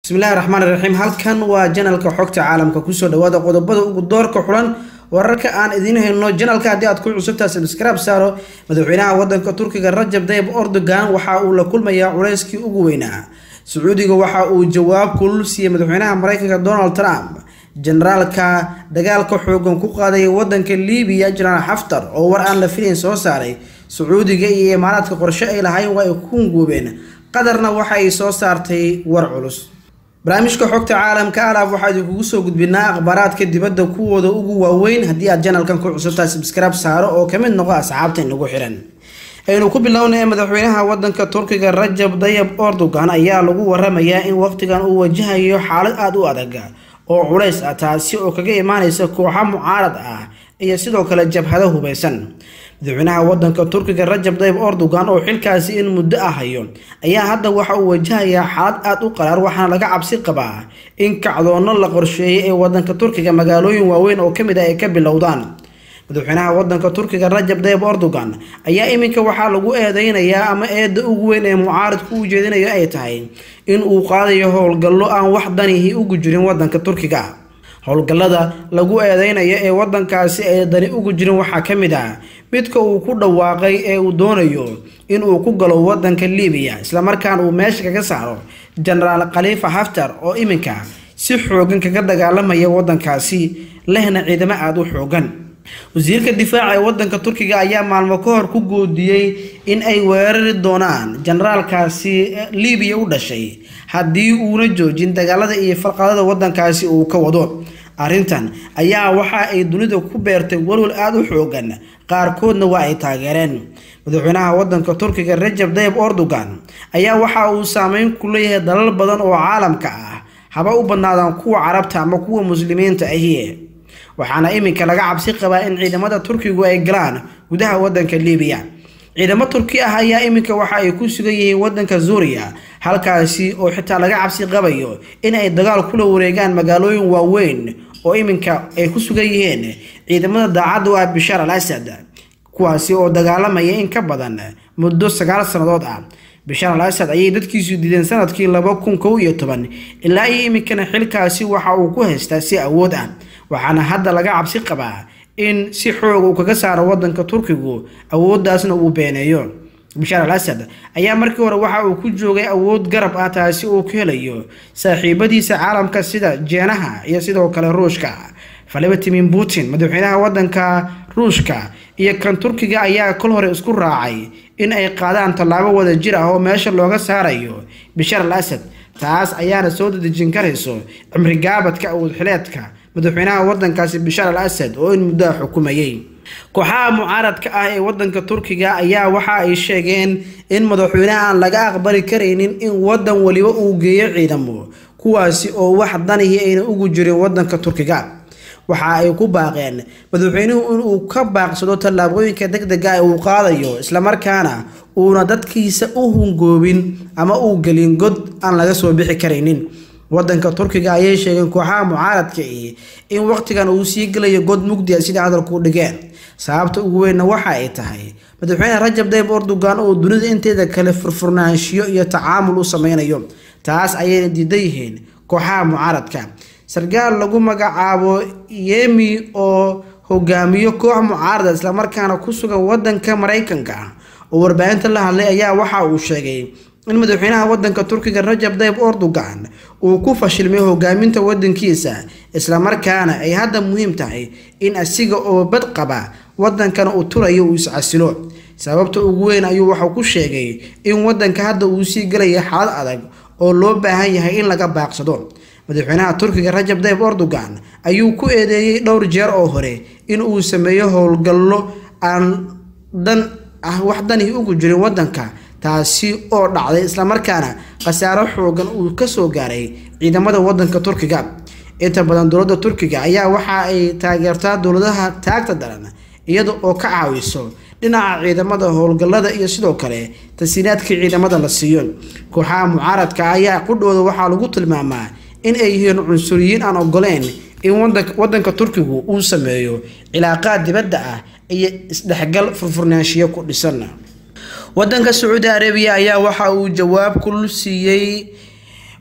bismillahi raxmaan raxiim halkan waa janalka xogta caalamka kusoo dhawaada qodobada ugu doorka xulan wararka aan idiin hayno janalka haddii aad ku cusubtaa sabskraib saaro madaxweynaha wadanka turkiga rajab tayyib erdogan waxa uu la kulmayaa culeyskii ugu weynaa sacuudiga waxa uu jawaab kulul siiyey madaxweynaha mareykanka donald trump generaalka dagaalka xoogan ku qaadaya wadanka libiya jenaraal xaftar oo war aan la filayn soo saaray sacuudiga iyo imaaraadka qorshe ay lahayn waa ay ku hunguubeen qatarna waxa ay soo saartay war culus barnaamijka xogta caalamka alaab waxaa idinkugu soo gudbinaa akhbaaraadka dibadda kuwooda ugu waaweyn haddii aad janalkan ku cusubtaa sabskraib saaro oo kamid noqo asxaabta inagu xiran aynu ku bilownay madaxweynaha wadanka turkiga rajab tayyib erdogan ayaa lagu waramayaa in waqtigan uu wajahayo xaalad aada u adag oo culays ah taasi oo kaga imaaneysa kooxa mucaarad ah iyo sidoo kale jabhado hubeysan madaxweynaha wadanka turkiga rajab tayyib erdogan oo xilkaasi in muddo ah hayo ayaa hadda waxa uu wajahayaa xaalad aada u qaraar waxaana laga cabsi qabaa in kacdoono la qorsheeyay ee wadanka turkiga magaalooyin waaweyn oo kamid ah ay ka bilowdaan madaxweynaha wadanka turkiga rajab tayyib erdogan ayaa iminka waxaa lagu eedeynayaa ama eeda ugu weyn ee mucaaridku u jeedinayo ay tahay in uu qaadayo howlgallo aan wax danihi ugu jirin wadanka turkiga howlgallada lagu eedeynayo ee wadankaasi ay dani ugu jirin waxaa ka mid ah midka uu ku dhawaaqay ee uu doonayo in uu ku galo wadanka libiya islamarkaana uu meesha kaga saaro jenaraal khaliifa haftar oo iminka si xoogan kaga dagaalamaya wadankaasi lehna ciidamo aada u xoogan wasiirka difaaca ee wadanka turkiga ayaa maalmo ka hor ku goodiyey in ay weerari doonaan jenaraalkaasi libiya u dhashay haddii uuna joojin dagaalada iyo falqadada wadankaasi uu ka wado arrintan ayaa waxa ay dunida ku beertay walwal aada u xoogan qaarkoodna waa ay taageereen madaxweynaha wadanka turkiga rajab tayyib erdogan ayaa waxa uu saameyn ku leeyahay dalal badan oo caalamka ah haba u badnaadaan kuwa carabta ama kuwa muslimiinta ahi waxaana iminka laga cabsi qabaa in ciidamada turkigu ay galaan gudaha wadanka libiya ciidamo turki ah ayaa iminka waxa ay ku sugan yihiin wadanka suuriya halkaasi oo xitaa laga cabsi qabayo in ay dagaal kula wareegaan magaalooyin waaweyn oo iminka ay ku sugan yihiin ciidamada daacadda u ah bishaar al asad kuwaasi oo dagaalamaya in ka badan muddo sagaal sannadood ah bishaar al asad ayay dadkiisu diideen sanadkii laba kun kow iyo toban ilaa iyo iminkana xilkaasi waxa uu ku haystaa si awood ah waxaana hadda laga cabsi qabaa in si xoog uu kaga saaro wadanka turkigu awooddaasna uu beeneeyo bishaar al asad ayaa markii hore waxa uu ku joogay awood garab ah taasi uu ku helayo saaxiibadiisa caalamka sida jeenaha iyo sidoo kale ruushka valentimin putin madaxweynaha wadanka ruushka iyo kan turkiga ayaa kol hore isku raacay in ay qaadaan tallaabo wada jir ah oo meesha looga saarayo bishaar al asad taas ayaana soo dadejin karayso cimri gaabadka awood xileedka madaxweynaha wadankaasi bishaar al asad oo in muddoa xukumayay kooxaha mucaaradka ah ee wadanka turkiga ayaa waxa ay sheegeen in madaxweynaha aan laga aqbali karaynin in wadan waliba uu geeyo ciidamo kuwaasi oo wax danihii ayna ugu jirin wadanka turkiga waxa ay ku baaqeen madaxweynuhu inuu ka baaqsado tallaabooyinka deg dega ee uu qaadayo islamarkaana uuna dadkiisa u hungoobin ama uu gelin god aan laga soo bixi karaynin wadanka turkiga ayay sheegeen kooxaha mucaaradka i in waqtigan uu sii gelayo god mugdi a sida hadalku dhigeen sababta ugu weynna waxa ay tahay madaxweyne rajab tayyib erdogan oo dunida inteeda kale furfurnaanshiyo iyo tacaamul u sameynayo taas ayayna diidan yihiin kooxaha mucaaradka sarkaal lagu magacaabo yemi oo hogaamiyo koox mucaarada islamarkaana ku sugan wadanka mareykanka oo warbaahinta la hadlay ayaa waxa uu sheegay in madaxweynaha wadanka turkiga rajab tayyib erdogan uu ku fashilmay hogaaminta wadankiisa islamarkaana ay hadda muhiim tahay in asiga oo bad qaba wadankana uu turayo uu iscasilo sababta ugu weyn ayuu waxau ku sheegay in wadanka hadda uu sii gelaya xaalad adag oo loo baahan yahay in laga baaqsado madaxweynaha turkiga rajab tayyib erdogan ayuu ku eedeeyey dhowr jeer oo hore in uu sameeyo howlgallo aan dan ah wax danihi ugu jirin wadanka taasi oo dhacday islamarkaana khasaaro xoogan uu kasoo gaaray ciidamada wadanka turkiga inta badan dowladda turkiga ayaa waxa ay taageertaa dowladaha taagta daran iyada oo ka caawiso dhinaca ciidamada howlgallada iyo sidoo kale tasiinaadkii ciidamada la siiyo kooxaha mucaaradka ayaa qudhooda waxaa lagu tilmaamaa in ay yihiin cunsuriyiin aan ogoleyn in wadanka turkigu uu sameeyo cilaaqaad dibadda ah iyo isdhexgal furfurnaanshiyo ku dhisan wadanka sacuudi arabiya ayaa waxa uu jawaab kulul siiyey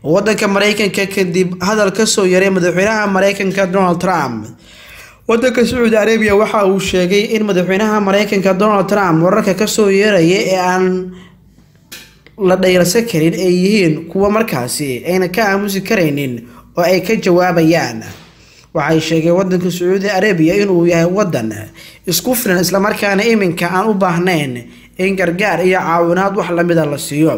wadanka mareykanka kadib hadal kasoo yaray madaxweynaha mareykanka donald trump wadanka sacuudi arabiya waxa uu sheegay in madaxweynaha mareykanka donald trump wararka kasoo yeeraya ee aan la dhayrsan karin ay yihiin kuwa markaasi ayna ka aamusi karaynin oo ay ka jawaabayaan waxay sheegeen wadanka sacuudi arabiya inuu yahay wadan isku filan islamarkaana iminka aan u baahnayn in gargaar iyo caawinaad wax lamida la siiyo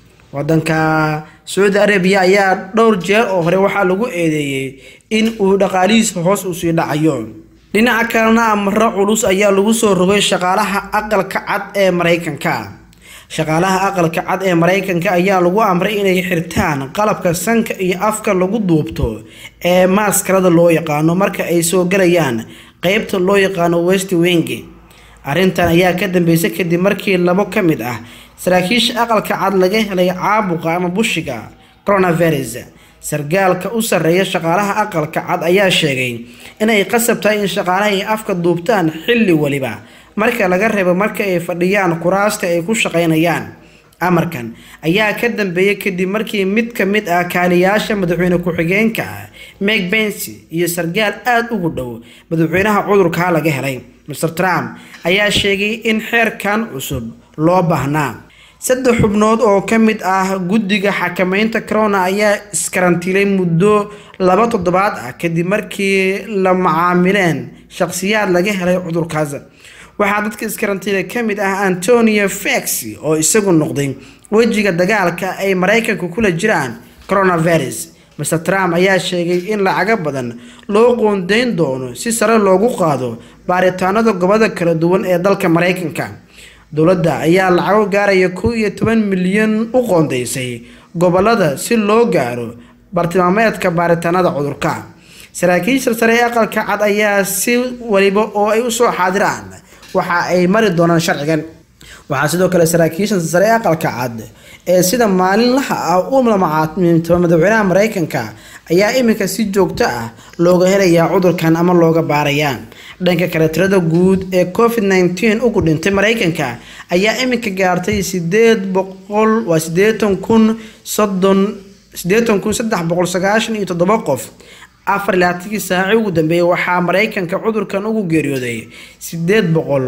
wadanka sacuudi arabiya ayaa dhowr jeer oo hore waxaa lagu eedeeyey in uu dhaqaalihiisa hoos usii dhacayo dhinaca kalena amaro culus ayaa lagu soo rogay shaqaalaha aqalka cad ee mareykanka shaqaalaha aqalka cad ee mareykanka ayaa lagu amray inay xirtaan qalabka sanka iyo afka lagu duubto ee maaskarada loo yaqaano marka ay soo galayaan qeybta loo yaqaano west wing arrintan ayaa ka dambeysay kadib markii labo ka mid ah saraakiisha aqalka cad laga helay caabuqa ama bushiga coronavirus sargaalka u sarreeya shaqaalaha aqalka cad ayaa sheegay inay qasab tahay in shaqaalaha ay afka duubtaan xilli waliba marka laga reebo marka ay fadhiyaan kuraasta ay ku shaqaynayaan amarkan ayaa ka dambeeyay kadib markii mid ka mid ah kaaliyaasha madaxweyne ku-xigeenka meg bensi iyo sargaal aada ugu dhow madaxweynaha cudurkaa laga helay mr trump ayaa sheegay in xeerkan cusub loo baahnaa saddex xubnood oo ka mid ah guddiga xakameynta corona ayaa iskarantiilay muddo laba toddobaad ah kadib markii la macaamileen shaqsiyaad laga helay cudurkaas waxaa dadka iskarantiila ka mid ah antonio fex oo isagu noqday wejiga dagaalka ay mareykanka kula jiraan coronavirus mr trump ayaa sheegay in lacago badan loo qoondeyn doono si sare loogu qaado baaritaanada gobolada kala duwan ee dalka mareykanka dowladda ayaa lacago gaaraya kow iyo toban milyan u qoondeysay gobolada si loo gaaro bartilmaameedka baaritaanada cudurka saraakiisha sare ee aqalka cad ayaa si waliba oo ay usoo xaadiraan waxa ay mari doonaan sharcigan waxaa sidoo kale saraakiisha sare ee aqalka cad ee sida maalinlaha ah u lamacaatimiintaba madaxweynaha mareykanka ayaa iminka si joogto ah looga helayaa cudurkan ama looga baarayaa dhanka kale tirada guud ee covid nteen ugu dhintay mareykanka ayaa iminka gaartay sideed boqol waa sideetan kun soddon sideetan kun saddex boqol sagaashan iyo toddoba qof afar laatankii saaci ugu dambeeyay waxaa mareykanka cudurkan ugu geeriyooday sideed boqol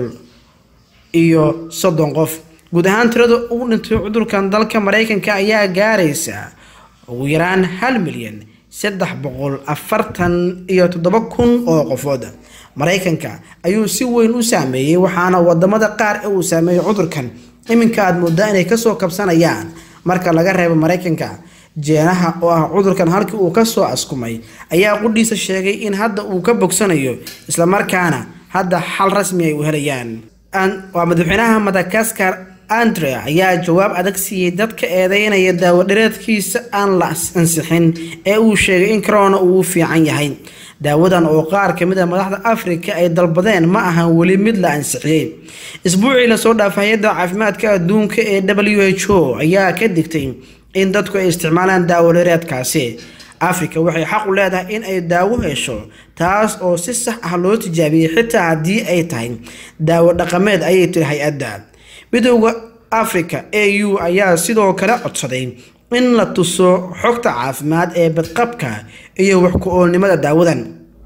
iyo soddon qof guud ahaan tirada ugu dhintay cudurkan dalka mareykanka ayaa gaaraysa ugu yaraan hal milyan saddex boqol afartan iyo toddoba kun oo qofood mareykanka ayuu si weyn u saameeyey waxaana wadamada qaar ee uu saameeyey cudurkan iminka aada moodaa inay kasoo kabsanayaan marka laga reebo mareykanka jeenaha oo ah cudurkan halkii uu kasoo askumay ayaa qudhiisa sheegay in hadda uu ka bogsanayo islamarkaana hadda xal rasmi ay u helayaan waa madaxweynaha madagaskar andre ayaa jawaab adag siiyey dadka eedeynaya daawadhareedkiisa aan la ansixin ee uu sheegay in corona uu u fiican yahay daawadan oo qaar kamid a madaxda afrika ay dalbadeen ma ahan weli mid la ansixiyey isbuucii lasoo dhaafay hay-adda caafimaadka adduunka ee w h o ayaa ka digtay in dadku ay isticmaalaan daawodhareedkaasi afrika waxay xaq u leedahay in ay daawo hesho taas oo si sax ah loo tijaabiyey xitaa haddii ay tahay daawo dhaqameed ayay tiri hay-adda midooda africa a u ayaa sidoo kale codsaday in la tuso xogta caafimaad ee badqabka iyo wax ku-oolnimada daawadan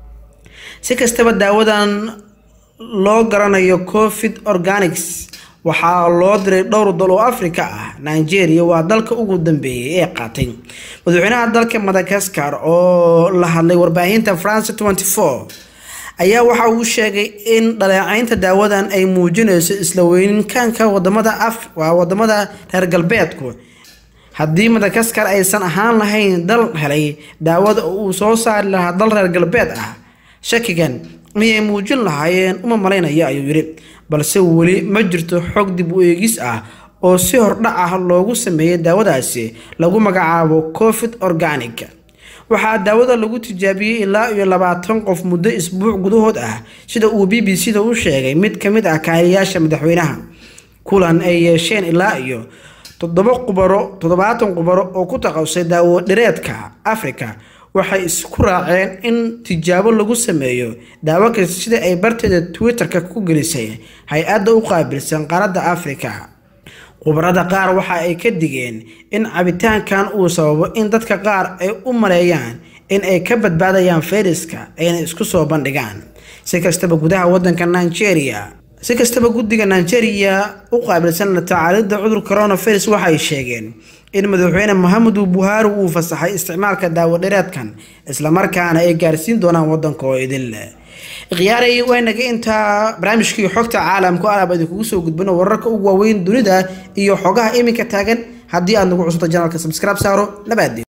si kastaba daawadan loo garanayo covid organics waxaa loo diray dhowr dal oo afrika ah nigeria waa dalka ugu dambeeyay ee qaatay madaxweynaha dalka madagaskar oo la hadlay warbaahinta france ayaa waxa uu sheegay in dhaleecaynta daawadan ay muujinayso isla weynkaanka wadamada waa wadamada reer galbeedku haddii madagaskar aysan ahaan lahayn dal helay daawada uu soo saari lahaa dal reer galbeed ah shakigan miyay muujin lahaayeen uma malaynaya ayuu yidhi balse weli ma jirto xog dib u eegis ah oo si hordhac ah loogu sameeyay daawadaasi lagu magacaabo covid organic waxaa daawada lagu tijaabiyey ilaa iyo labaatan qof muddo isbuuc gudahood ah sida uu b b c da u sheegay mid ka mid ah kaaliyaasha madaxweynaha kulan ay yeesheen ilaa iyo toddoba qubaro toddobaatan qubaro oo ku taqasay daawo dhireedka africa waxay isku raaceen in tijaabo lagu sameeyo daawo kasta sida ay barteeda twitter-ka ku gelisay hay-adda u qaabilsan qaaradda africa khubarada qaar waxa ay ka digeen in cabitaankan uu sababo in dadka qaar ay u maleeyaan in ay ka badbaadayaan fayraska ayna isku soo bandhigaan si kastaba gudaha wadanka nigeria si kastaba guddiga nigeria u qaabilsan la tacaalidda cudur coronavirus waxay sheegeen in madaxweyne mohamedu buhaari uu fasaxay isticmaalka daawadhereedkan islamarkaana ay gaarsiin doonaan wadanka oo idin leh khiyaarey waynaga intaa barnaamijkii xogta caalamku alaab idinkugu soo gudbino wararka ugu waaweyn dunida iyo xogaha iminka taagan haddii aad nagu cusubta janalka subscribe saaro nabaadeen